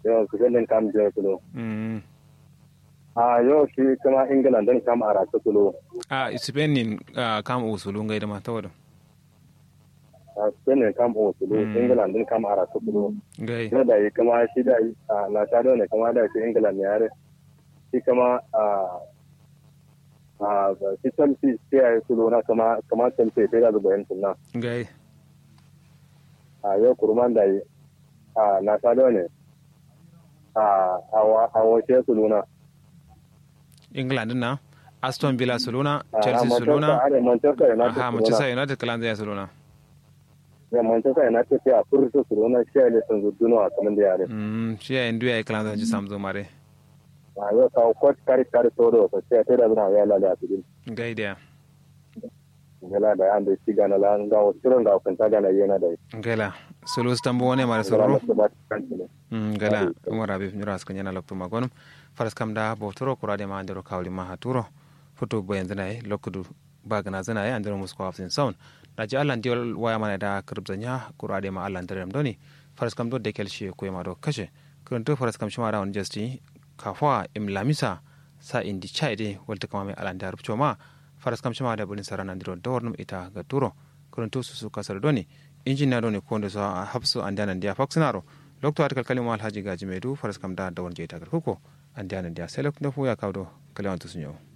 yau su zan kam je kulo mm a yau shi kuma england din kam ara ta kulo a spain nin ah, kam usulu ngai da mata wadon a spain kam o kulo Mm. england din kam ara ta kulo ngai yau da yi kuma shi da yi a na ta ne kuma da shi england ne yare shi kuma a a shi chelsea sai ya yi kulo na kama kama chelsea sai da zuba yin tunna ngai a yau kurman da yi a na ta ne a a wace kulo na england na aston villa soluna a chelsea Manchester- soluna a da manchester united aha Soluna. manchester united kalan zai soluna ya manchester united sai a furta kulo shi ne sun zudduna a kaman da yare mm shi ya indu ya kalan zai ji samzo mare a yau kawo kwat kari kari todo ko sai ta da zuna ya lada a cikin ngai da gala da an da shi gana la ga wasu ga kun ta gana yana da ngai la solo stambo wone mare gala soloro ba ta kanci ne Mm, gala umar habib nyura aska nyana lokto magonum faras kam da botoro kurade ma andero kawli ma haturo foto boyen zanaye lokudu bagana zanaye andero musko hafsin sound daji allah ndiol waya mana da kirbza nya kurade ma allah nderem doni faras kam do dekel shi ko ma do kashe kurunto faras kam shima rawon jasti kafwa im lamisa sa indi chaide walta kama me allah ndar ma faras kam shima da bulin sarana ndiro dornum ita ga turo kurunto susu kasar doni injiniya doni konde so hapsu andana ndia faksinaro lokto atakal kalima alhaji gaji medu faras kam da dawon jeytagal koko andana ndia selok ndefu ya kawdo kaliwantu sunyo